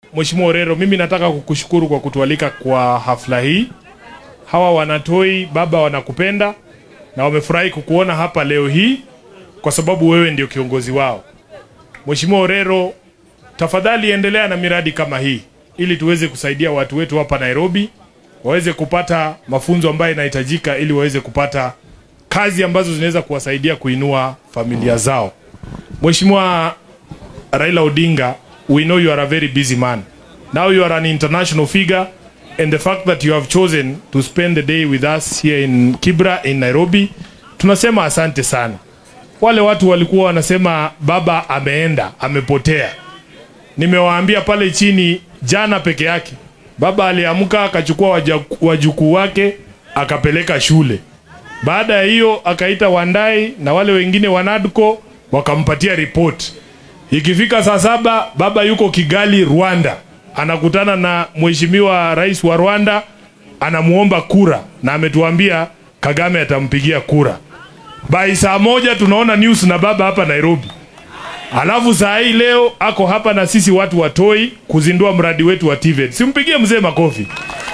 Mheshimiwa Orero, mimi nataka kukushukuru kwa kutualika kwa hafla hii. Hawa wanatoi baba wanakupenda na wamefurahi kukuona hapa leo hii kwa sababu wewe ndio kiongozi wao. Mheshimiwa Orero, tafadhali endelea na miradi kama hii ili tuweze kusaidia watu wetu hapa Nairobi waweze kupata mafunzo ambayo inahitajika ili waweze kupata kazi ambazo zinaweza kuwasaidia kuinua familia zao. Mheshimiwa Raila Odinga, we know you are a very busy man. Now you are an international figure and the fact that you have chosen to spend the day with us here in Kibra in Nairobi, tunasema asante sana. Wale watu walikuwa wanasema baba ameenda, amepotea. Nimewaambia pale chini jana peke yake, baba aliamka akachukua waja- wajukuu wake akapeleka shule. Baada ya hiyo akaita Wandai na wale wengine wanadko wakampatia ripoti. Ikifika saa saba baba yuko Kigali, Rwanda, anakutana na mheshimiwa rais wa Rwanda, anamuomba kura na ametuambia Kagame atampigia kura. By saa moja tunaona news na baba hapa Nairobi. Alafu saa hii leo ako hapa na sisi watu wa Toi kuzindua mradi wetu wa TVET. Simpigie mzee makofi.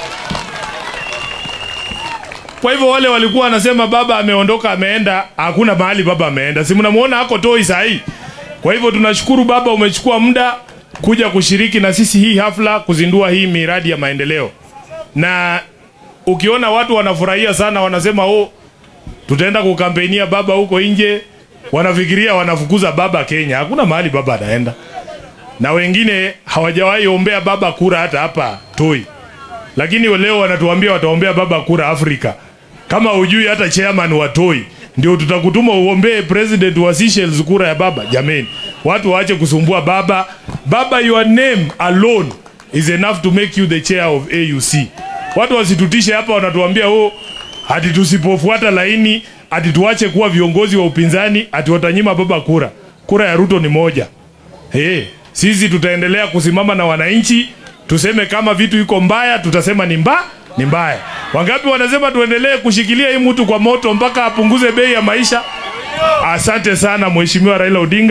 Kwa hivyo wale walikuwa wanasema baba ameondoka ameenda, hakuna mahali baba ameenda. Si mnamuona ako Toi saa hii. Kwa hivyo tunashukuru baba, umechukua muda kuja kushiriki na sisi hii hafla kuzindua hii miradi ya maendeleo, na ukiona watu wanafurahia sana, wanasema oh, tutaenda kukampenia baba huko nje, wanafikiria wanafukuza baba Kenya. Hakuna mahali baba anaenda, na wengine hawajawahi ombea baba kura hata hapa Toi, lakini leo wanatuambia wataombea baba kura Afrika. Kama hujui hata chairman wa Toi ndio tutakutuma uombee president wa Seychelles kura ya baba. Jameni, watu waache kusumbua baba. Baba, your name alone is enough to make you the chair of AUC. Watu wasitutishe hapa, wanatuambia oh, hati tusipofuata laini, hati tuache kuwa viongozi wa upinzani, hati watanyima baba kura. Kura ya Ruto ni moja. Hey, sisi tutaendelea kusimama na wananchi, tuseme kama vitu iko mbaya, tutasema ni mba ni mbaya. Wangapi wanasema tuendelee kushikilia hii mtu kwa moto mpaka apunguze bei ya maisha? Asante sana Mheshimiwa Raila Odinga.